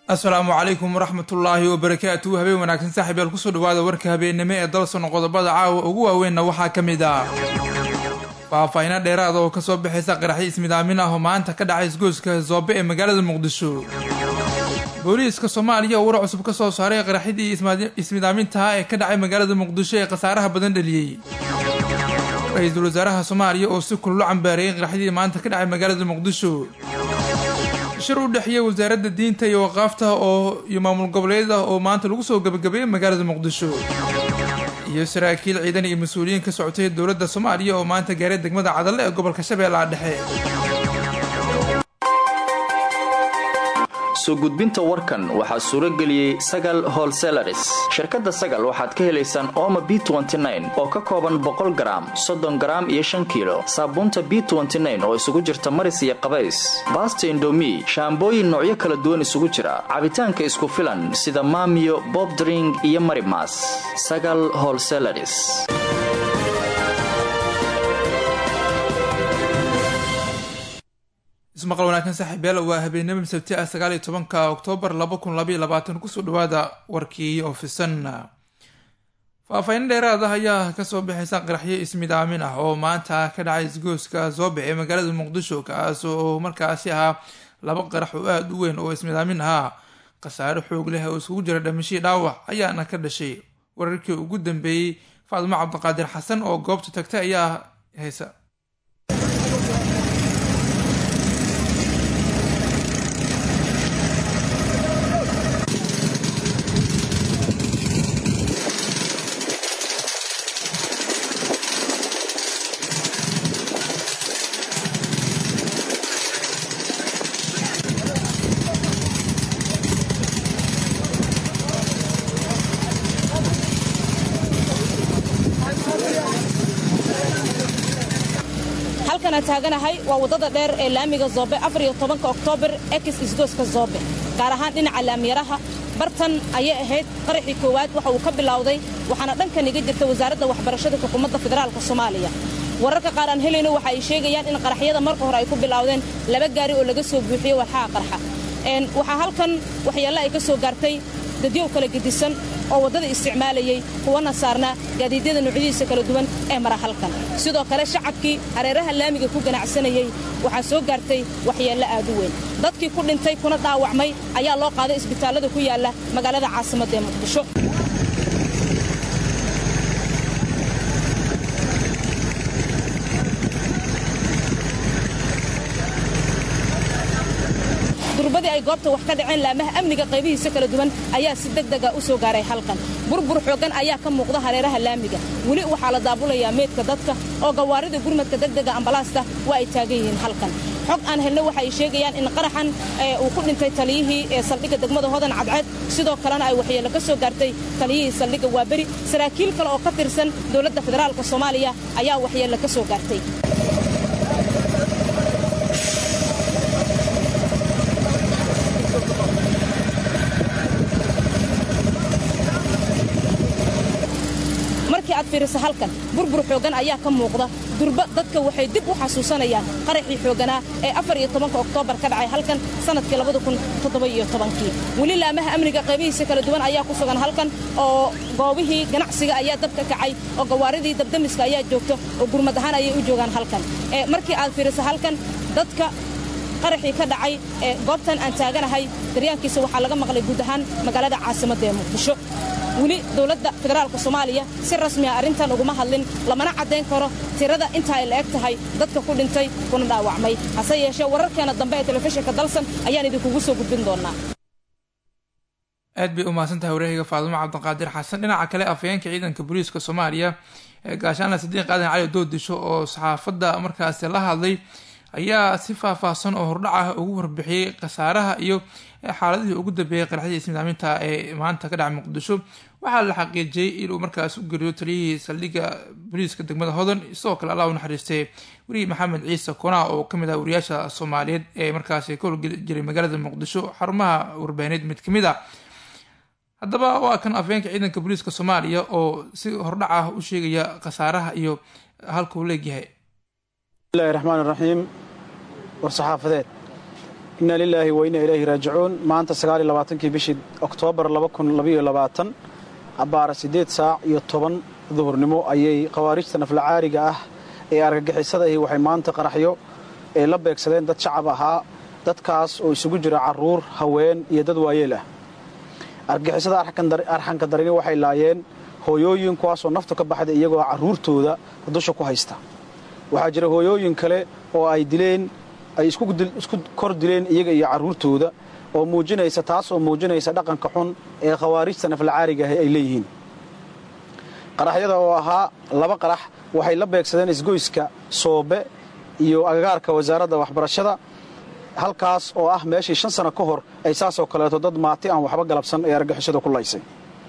asalaamu calaykum waraxmatullaahi wabarakaatu habeen wanaagsan saaxiib yaal kusoo dhawaada warka habeennimo ee dalsono qodobada caawa ugu waaweynna waxaa ka mid ah faahfaahino dheeraada oo kasoo baxaysa qaraxyo ismidaamin ah oo maanta ka dhacay isgoyska zoobe ee magaalada muqdisho booliiska soomaaliya oo war cusub ka soo saaray qaraxyadii ismidaamintaha ee ka dhacay magaalada muqdisho ee khasaaraha badan dhaliyey ra-iisul wasaaraha soomaaliya oo si kullo cambaareeyay qaraxyadii maanta ka dhacay magaalada muqdisho shir u dhexeeya wasaaradda diinta iyo waqaafta oo iyo maamul goboleedyada oo maanta lagu soo gabagabeeyey magaalada muqdisho iyo saraakiil ciidan iyo mas-uuliyiin ka socotay dowladda soomaaliya oo maanta gaaray degmada cadalle ee gobolka shabeellaha dhexe soo gudbinta warkan waxaa suuro geliyey sagal holselaris shirkadda sagal waxaad ka helaysaan ooma b oo ka kooban boqol garaam soddon garaam iyo shan kiilo saabuunta b oo isugu jirta maris iyo qabays baasta indomi shaambooyin noocyo kala duwan isugu jira cabitaanka isku filan sida maamiyo bobdring iyo marimas sagal holselaris ismaqal wanaagsan saaxiibyaal waa habeenimo sabti ah sagaal iyo tobanka oktoobar laba kun labaiyo labaatan kusoo dhawaada warkii oofisan faahfaahin dheeraad ah ayaa kasoo baxaysa qaraxyo ismidaamin ah oo maanta ka dhacay isgooska zoobe ee magaalada muqdisho kaas oo markaasi ahaa laba qarax oo aada u weyn oo ismidaamin ahaa khasaare xoog leh oo iskugu jira dhamashii dhaawac ayaana ka dhashay wararkii ugu dambeeyey faadimo cabdiqaadir xasan oo goobta tagtay ayaa haysa halkana taaganahay waa waddada dheer ee laamiga zoobe afariyo tobanka oktoobar ekis isgooska zoobe gaar ahaan dhinaca laamiyaraha bartan ayay ahayd qaraxii koowaad waxa uu ka bilowday waxaana dhankan iga jirta wasaaradda waxbarashada xukuumadda federaalka soomaaliya wararka qaar aan helayno waxa ay sheegayaan in qaraxyada marka hore ay ku bilowdeen laba gaari oo laga soo buuxiyey walxaha qarxa waxaa halkan waxyeelle ay ka soo gaartay dadyow kala gedisan oo waddada isticmaalayey kuwana saarnaa gaadiidyada nuucyadiisa kala duwan ee mara halkan sidoo kale shacabkii hareeraha laamiga ku ganacsanayey waxaa soo gaartay waxyeello aad u weyn dadkii ku dhintay kuna dhaawacmay ayaa loo qaaday isbitaallada ku yaalla magaalada caasimadda ee muqdisho durbadii ay goobta wax ka dhaceen laamaha amniga qaybihiisa kala duwan ayaa si degdega u soo gaaray halkan burbur xooggan ayaa ka muuqda hareeraha laamiga weli waxaa la daabulayaa meydka dadka oo gawaarida gurmadka degdega ambalaasta waa ay taagan yihiin halkan xog aan helno waxa ay sheegayaan in qaraxan uu ku dhintay taliyihii ee saldhigga degmada hodan cadceed sidoo kalena ay waxyeello ka soo gaartay taliyihii saldhigga waaberi saraakiil kale oo ka tirsan dowladda federaalka soomaaliya ayaa waxyeello ka soo gaartay markii aad fiiriso halkan burbur xooggan ayaa ka muuqda durba dadka waxay dib u xasuusanayaan qaraxii xoogganaa ee afar iyo tobanka oktoobar ka dhacay halkan sannadkii labada kun toddoba iyo tobankii weli laamaha amniga qaybihiisa kala duwan ayaa ku sugan halkan oo goobihii ganacsiga ayaa dabka kacay oo gawaaridii dabdamiska ayaa joogto oo gurmad ahaan ayay u joogaan halkan markii aad fiiriso halkan dadka qaraxii ka dhacay ee goobtan aan taaganahay daryaankiisa waxaa laga maqlay guud ahaan magaalada caasimadda ee muqdisho weli dowladda federaalka soomaaliya si rasmi ah arrintan uguma hadlin lamana caddayn karo tirada inta ay la eg tahay dadka ku dhintay kuna dhaawacmay hase yeeshee wararkeena dambe ee telefishinka dalsan ayaan idinkugu soo gudbin doonaa aad bay u mahadsantahay wareehiga faadimo cabdiqaadir xasan dhinaca kale afhayeenka ciidanka booliiska soomaaliya ee gaashaanla sadiiq aadan cali doodisho oo saxaafadda markaasi la hadlay ayaa si faahfaahsan oo hordhac ah ugu warbixiyey khasaaraha iyo xaaladihii ugu dambeeyey qaraxdii ismidaaminta ee maanta ka dhacay muqdisho waxaa la xaqiijiyey inuu markaas u geriyo taliyihii saldhigga booliiska degmada hodan sidoo kale allah u naxariistay weriyi maxamed ciise konaa oo kamid ah wariyaasha soomaaliyeed ee markaasi ka howlgeli jiray magaalada muqdisho xarumaha warbaahineed mid kamid ah haddaba waa kan afhayeenka ciidanka booliiska soomaaliya oo si hordhac ah u sheegaya khasaaraha iyo halka uu leegyahay bismillahi raxmaan raxiim war saxaafadeed inna lilaahi wa inna ilayhi raajicuun maanta sagaaliyo labaatankii bishii oktoobar laba kun labaiyo labaatan abbaara siddeed saac iyo toban duhurnimo ayay khawaarijta naflacaariga ah ee argagixisada ahi waxay maanta qaraxyo ee la beegsadeen dad shacab ahaa dadkaas oo isugu jira carruur haween iyo dad waayeel ah argagixisada arxanka darini waxay laayeen hooyooyin kuwaasoo naftu ka baxday iyagoo carruurtooda dusha ku haysta waxaa jira hooyooyin kale oo ay dileen ay isku kor dileen iyaga iyo carruurtooda oo muujinaysa taas oo muujinaysa dhaqanka xun ee khawaarijta naflacaariga ahi ay leeyihiin qaraxyada oo ahaa laba qarax waxay la beegsadeen isgoyska soobe iyo agagaarka wasaaradda waxbarashada halkaas oo ah meeshii shan sano ka hor ay saasoo kaleeto dad maati aan waxba galabsan ee argixisada ku laysay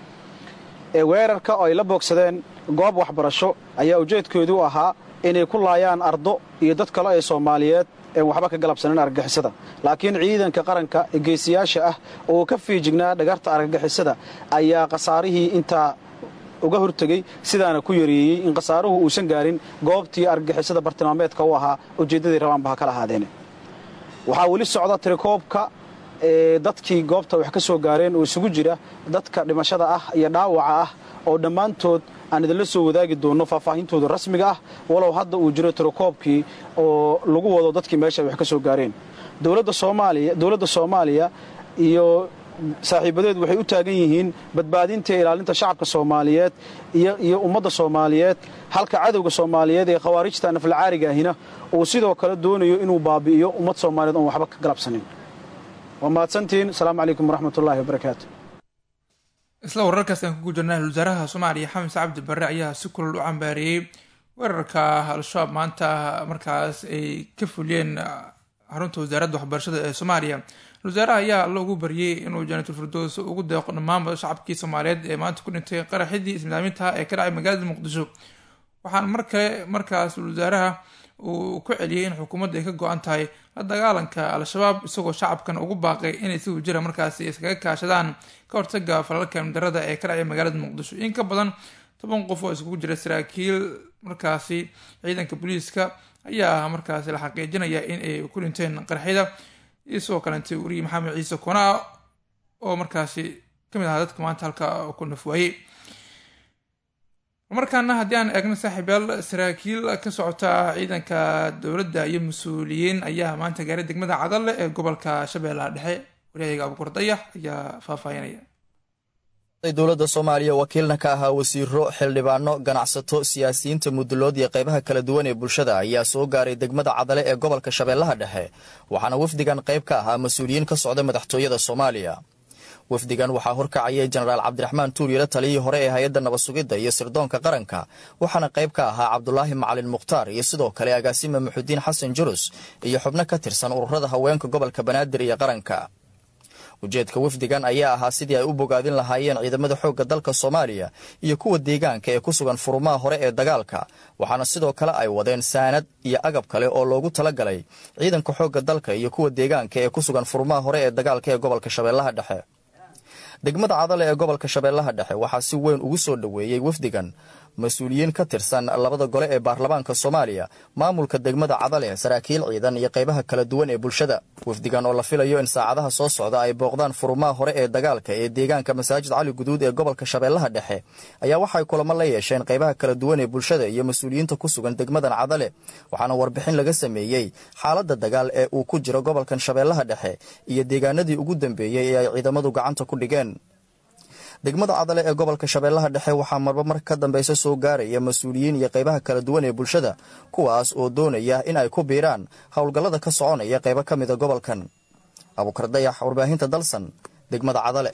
ee weerarka oo ay la boogsadeen goob waxbarasho ayaa ujeedkoodu ahaa inay ku laayaan ardo iyo dad kale ee soomaaliyeed een waxba ka galabsanin argagixisada laakiin ciidanka qaranka ee geesiyaasha ah oo ka fiijignaa dhagarta argagixisada ayaa khasaarihii intaa uga hortegey sidaana ku yareeyey in khasaaruhu uusan gaarin goobtii argagixisada bartilmaameedka u ahaa ujeeddadii rabaanba ha kala ahaadeene waxaa weli socda tirikoobka ee dadkii goobta wax ka soo gaareen oo isugu jira dadka dhimashada ah iyo dhaawaca ah oo dhammaantood aan idinla soo wadaagi doonno faahfaahintooda rasmiga ah walow hadda uu jiro tirikoobkii oo lagu wado dadkii meesha wax ka soo gaareen dowladda soomaaliya dowladda soomaaliya iyo saaxiibadeed waxay u taagan yihiin badbaadinta iyo ilaalinta shacabka soomaaliyeed iyo ummadda soomaaliyeed halka cadowga soomaaliyeed ee khawaarijta naflacaariga ahina uu sidoo kale doonayo inuu baabi'iyo ummad soomaaliyeed oon waxba ka galabsanin waa mahadsantihiin asalaamu calaykum waraxmatullaahi wabarakaatu isla wararkaas aan kugu jirna wasaaraha soomaaliya xamis cabdi barre ayaa si kulal u cambaareeyey weerarka al-shabaab maanta markaas ay ka fuliyeen xarunta wasaaradda waxbarashada ee soomaaliya wasaaraha ayaa loogu baryey inuu janaatul firdows ugu deeqo dhammaanba shacabkii soomaaliyeed ee maanta ku dhintay qaraxidii ismidaaminta ee ka dhacay magaalada muqdisho waxaan mar kale markaas wasaaraha uu ku celiyey in xukuumadda ay ka go-an tahay la dagaalanka al-shabaab isagoo shacabkan ugu baaqay inay si wajira markaasi iskaga kaashadaan ka hortaga falalka darada ee ka dhacay magaalada muqdisho in ka badan toban qof oo iskugu jira saraakiil markaasi ciidanka booliiska ayaa markaasi la xaqiijinaya in ay ku dhinteen qarxida iyo sidoo kalentay weriye maxamed ciise konaa oo markaasi kamid ahaa dadka maanta halka ku nafwaayey markaana haddii aan eegno saaxiibyaal saraakiil ka socota ciidanka dowladda iyo mas-uuliyiin ayaa maanta gaaray degmada cadalle ee gobolka shabeellaha dhexe waryahaga abukur dayax ayaa faahfaahinaya dowladda soomaaliya wakiilna ka ahaa wasiiro xildhibaano ganacsato siyaasiyiinta mudulood iyo qaybaha kala duwan ee bulshada ayaa soo gaaray degmada cadale ee gobolka shabeellaha dhexe waxaana wafdigan qayb ka ahaa mas-uuliyiin ka socda madaxtooyada soomaaliya wafdigan waxaa horkacayay jenaraal cabdiraxmaan tuuryale taliyihii hore ee hay-adda nabad sugidda iyo sirdoonka qaranka waxaana qayb ka ahaa cabdulaahi macalin mukhtaar iyo sidoo kale agaasima muxudiin xasan jurus iyo xubno ka tirsan ururada haweenka gobolka banaadir iyo qaranka ujeedka wafdigan ayaa ahaa sidii ay u bogaadin lahaayeen ciidamada xoogga dalka soomaaliya iyo kuwa deegaanka ee ku sugan furumaha hore ee dagaalka waxaana sidoo kale ay wadeen saanad iyo agab kale oo loogu talagalay ciidanka xoogga dalka iyo kuwa deegaanka ee ku sugan furumaha hore ee dagaalka ee gobolka shabeellaha dhexe degmada cadale ee gobolka shabeellaha dhexe waxaa si weyn ugu soo dhoweeyey wafdigan mas-uuliyiin ka tirsan labada gole ee baarlamaanka soomaaliya maamulka degmada cadale saraakiil ciidan iyo qaybaha kala duwan ee bulshada wafdigan oo la filayo in saacadaha soo socda ay booqdaan furumaha hore ee dagaalka ee deegaanka masaajid cali guduud ee gobolka shabeellaha dhexe ayaa waxay kulamo la yeesheen qaybaha kala duwan ee bulshada iyo mas-uuliyiinta ku sugan degmadan cadale waxaana warbixin laga sameeyey xaaladda dagaal ee uu ku jiro gobolkan shabeellaha dhexe iyo deegaanadii ugu dambeeyey ee ay ciidamadu gacanta ku dhigeen degmada cadale ee gobolka shabeellaha dhexe waxaa marba mar ka dambeysa soo gaaraya mas-uuliyiin iyo qaybaha kala duwan ee bulshada kuwaas oo doonaya in ay ku biiraan howlgallada ka soconaya qaybo ka mida gobolkan abuukar dayax warbaahinta dalsan degmada cadale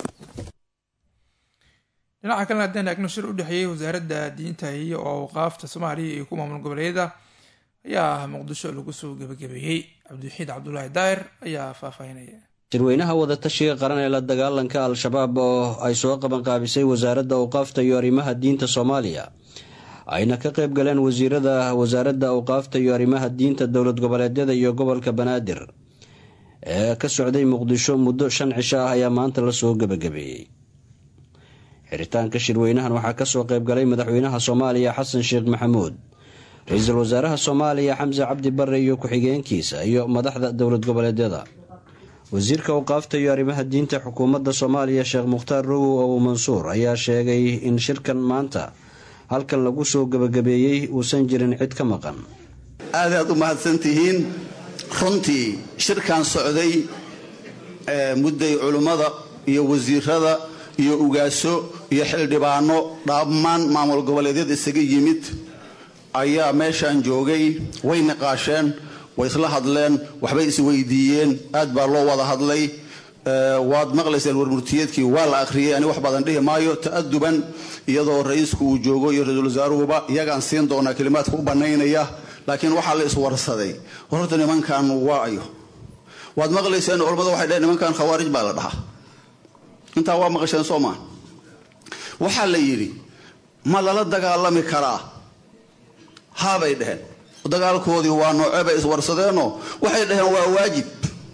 dhinaca kalena haddaan eegno shir u dhexeeyey wasaaradda diinta iyo awqaafta soomaaliya iyo ku maamul goboleedyada ayaa muqdisho lagu soo gebagabeeyey cabdiwaxiid cabdulaahi daahir ayaa faahfaahinaya shirweynaha wadatashiga qaran ee la dagaalanka al-shabaab oo ay soo qabanqaabisay wasaaradda awqaafta iyo arrimaha diinta soomaaliya ayna ka qayb galeen wasiirada wasaaradda awqaafta iyo arrimaha diinta dowlad goboleedyada iyo gobolka banaadir ee ka socday muqdisho muddo shan cisho ah ayaa maanta lasoo gebagabeeyey xiritaanka shirweynahan waxaa kasoo qayb galay madaxweynaha soomaaliya xasan sheekh maxamuud ra-iisul wasaaraha soomaaliya xamse cabdi barre iyo ku-xigeenkiisa iyo madaxda dowlad goboleedyada wasiirka awqaafta iyo arrimaha diinta xukuumadda soomaaliya sheekh mukhtaar rogow ow mansuur ayaa sheegay in shirkan maanta halkan lagu soo gebagabeeyey uusan jirin cid ka maqan aadaad u mahadsantihiin runtii shirkan socday mudday culimmada iyo wasiirada iyo ugaaso iyo xildhibaano dhammaan maamul goboleedyada isaga yimid ayaa meeshaan joogay way niqaasheen way isla hadleen waxbay isweydiiyeen aad baa loo wada hadlay waad maqlayseen warmurtiyeedkii waa la akhriyey ani wax badan dhihi maayo ta'aduban iyadoo ra-iisku uu joogo iyo ra-iisul wasaaruhuba iyagaan siin doonaa kelimaadka u bannaynaya laakiin waxaa la iswarsaday horta nimankan waa ayo waad maqlayseen culamada waxay dheheen nimankan khawaarij baa la dhahaa intaa waa maqasheen soo maa waxaa la yidhi ma lala dagaalami karaa haabay dheheen dagaalkoodii waa noocee bay iswarsadeenoo waxay dhaheen waa waajib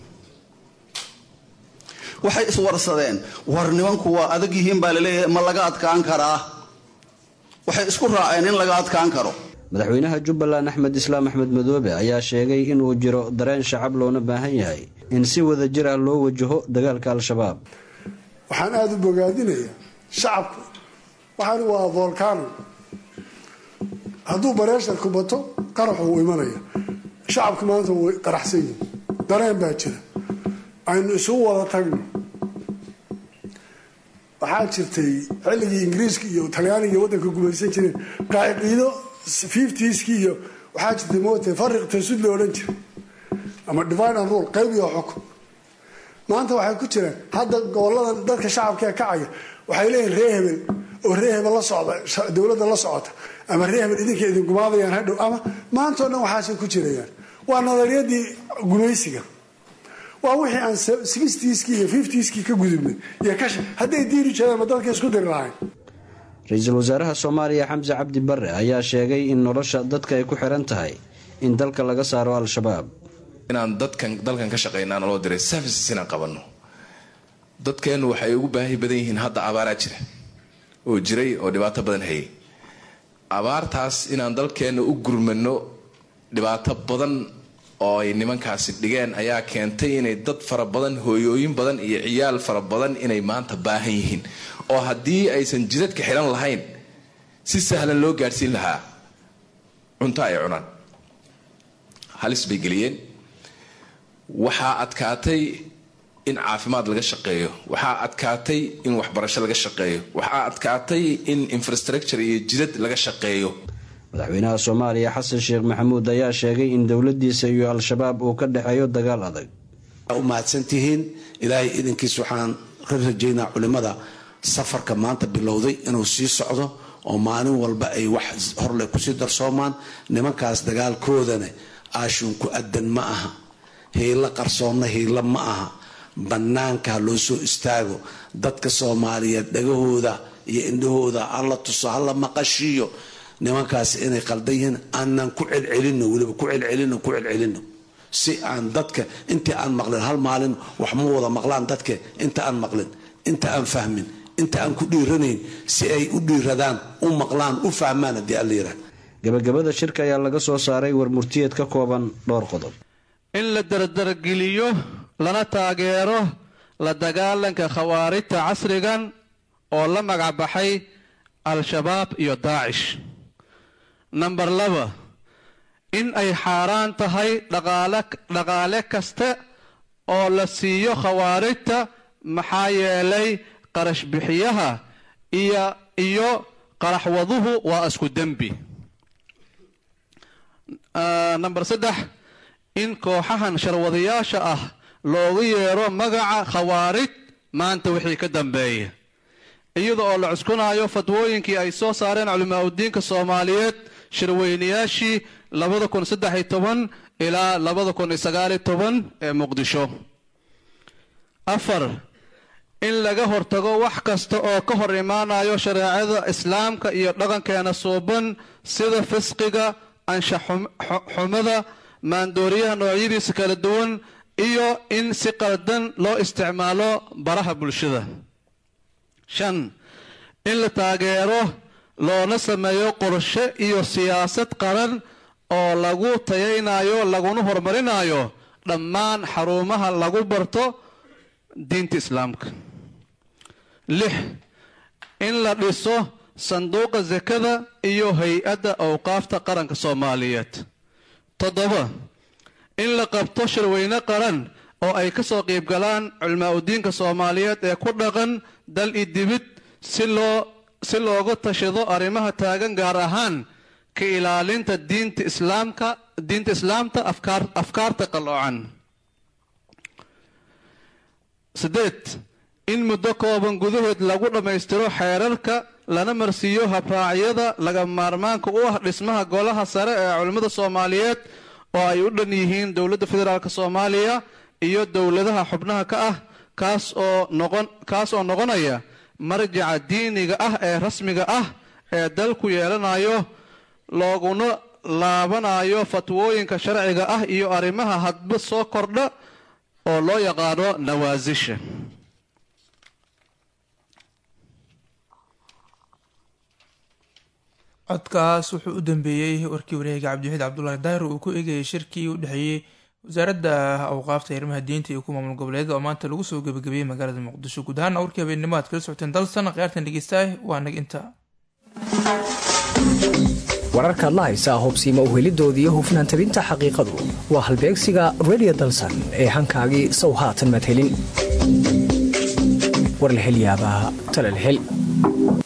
waxay iswarsadeen war nimanku waa adag yihiin baa laleeyahay ma laga adkaan karaa waxay isku raaceen in laga adkaan karo madaxweynaha jubbaland axmed islaam axmed madoobe ayaa sheegay inuu jiro dareen shacab loona baahan yahay in si wada jir ah loo wajaho dagaalka al-shabaab waxaan aada u bogaadinayaa shacabku waxaan waa volcano hadduu bareesharku bato qaraxu wuu imanaya shacabku maanta way qaraxsan yihin dareen baa jira aynu isugu wada tagno waxaa jirtay xilligii ingiriiska iyo talyaaniga waddanka gumaysan jireen qaaciido fiftieskii iyo waxaa jirtay moota fariq tasud la odhan jiray ama divine and rule qayb iyo xukun maanta waxay ku jiraan hadda goboladan dadka shacabka ee kacaya waxay leeyihin ree hebel oo ree hebel la socda dowladda la socota ama ree hebel idinka idin gumaadayaan hadhow ama maantao dhan waxaasay ku jirayaan waa nadariyadii gumaysiga waa wixii aan sixtieskii iyo fiftieskii ka gudubnay iyo kash hadday diiri jeedaan ma dadka isku diri lahayn ra-iisul wasaaraha soomaaliya xamse cabdi barre ayaa sheegay in nolosha dadka ay ku xiran tahay in dalka laga saaro al-shabaab inaan dadkan dalkan ka shaqaynaa naloo diray services inaan qabanno dadkeennu waxay ugu baahi badan yihiin hadda abaaraa jira oo jiray oo dhibaato badan hayay abaartaas inaan dalkeenna u gurmano dhibaato badan oo ay nimankaasi dhigeen ayaa keentay inay dad fara badan hooyooyin badan iyo ciyaal fara badan inay maanta baahan yihiin oo haddii aysan jidadka xihan lahayn si sahlan loo gaadhsiin lahaa cunto ay cunaan halis bay geliyeen waxaa adkaatay in caafimaad laga shaqeeyo waxaa adkaatay in waxbarasho laga shaqeeyo waxaa adkaatay in infrastructure iyo jidad laga shaqeeyo madaxweynaha soomaaliya xasan sheekh maxamuud ayaa sheegay in dowladiisa iyo al-shabaab uu ka dhexeeyo dagaal adag u mahadsantihiin ilaahay idinkiis waxaan ka rajaynaa culimada safarka maanta bilowday inuu sii socdo oo maalin walba ay wax horle kusii darsoomaan nimankaas dagaalkoodana aashuunku adan ma aha hiilo qarsoonna hiilo ma aha bannaanka ha loo soo istaago dadka soomaaliyeed dhagahooda iyo indhahooda hala tuso hala maqashiiyo nimankaas inay qaldan yihiin aanan ku celcelino weliba ku celcelino ku celcelino si aan dadka intii aan maqlin hal maalin wax ma wada maqlaan dadka inta aan maqlin inta aan fahmin inta aan ku dhiiranayn si ay u dhiiradaan u maqlaan u fahmaan haddii alla yirah gabagabada shirka ayaa laga soo saaray warmurtiyeed ka kooban dhowr qodob in la dardargeliyo lana taageero la dagaalanka khawaarijta casrigan oo la magacbaxay al-shabaab iyo daacish namber laba in ay xaaraan tahay dhaqaale kasta oo la siiyo khawaarijta maxaa yeelay qarash bixiyaha iyo qaraxwaduhu waa isku dembi namber saddex in kooxahan sharwadayaasha ah loogu yeero magaca khawaarij maanta wixii ka dambeeya iyada oo la cuskunayo fatwooyinkii ay soo saareen culimaa udiinka soomaaliyeed shirweynayaashii labada kun saddexiy toban ilaa labada kun sagaaliy toban ee muqdisho afar in laga hortago wax kasta oo ka hor imaanayo shareecada islaamka iyo dhaqankeena suuban sida fisqiga anshaxumada maandooriyaha noocyadiisa kala duwan iyo in si qaldan loo isticmaalo baraha bulshada shan in la taageero loona sameeyo qorshe iyo siyaasad qaran oo lagu tayaynayo laguna horumarinayo dhammaan xarumaha lagu barto diinta islaamka lix in la dhiso sanduuqa sakada iyo hay-adda awqaafta qaranka soomaaliyeed toddoba in la qabto shirweyne qaran oo ay ka soo qiib galaan culmaa udiinka soomaaliyeed ee ku dhaqan dal i dibid si loo si looga tashado arrimaha taagan gaar ahaan ka ilaalinta diinta islaamka diinta islaamta afkaar afkaarta qalloocan siddeed in muddo kooban gudahood lagu dhammaystiro xeerarka lana marsiiyo habraacyada laga maarmaanka u ah dhismaha golaha sare ee culimmada soomaaliyeed oo ay u dhan yihiin dowladda federaalk soomaaliya iyo dowladaha xubnaha ka ah kaas oo noqon kaas oo noqonaya marjaca diiniga ah ee rasmiga ah ee dalku yeelanayo looguna laabanayo fatwooyinka sharciga ah iyo arrimaha hadba soo kordha oo loo yaqaano nawaasisha codkaas wuxuu u dambeeyey warkii wareega cabdiwaxiid cabdulaahi daahir uu ku eegayay shirkii u dhexeeyey wasaaradda awqaafta arrimaha diinta iyo ku maamul goboleedyada oo maanta lagu soo gebagabeeyey magaalada muqdisho guud ahaana warkii habeennimo aad kala socoteen dalsan khiyaartan dhegeystaah waa nag inta wararkaad la haysaa hubsiima uhelidoodii hufnaan tabinta xaqiiqadu waa halbeegsiga redio dalsan ee hankaagii sow haatan maad helin war la hel yaabaa tale la hel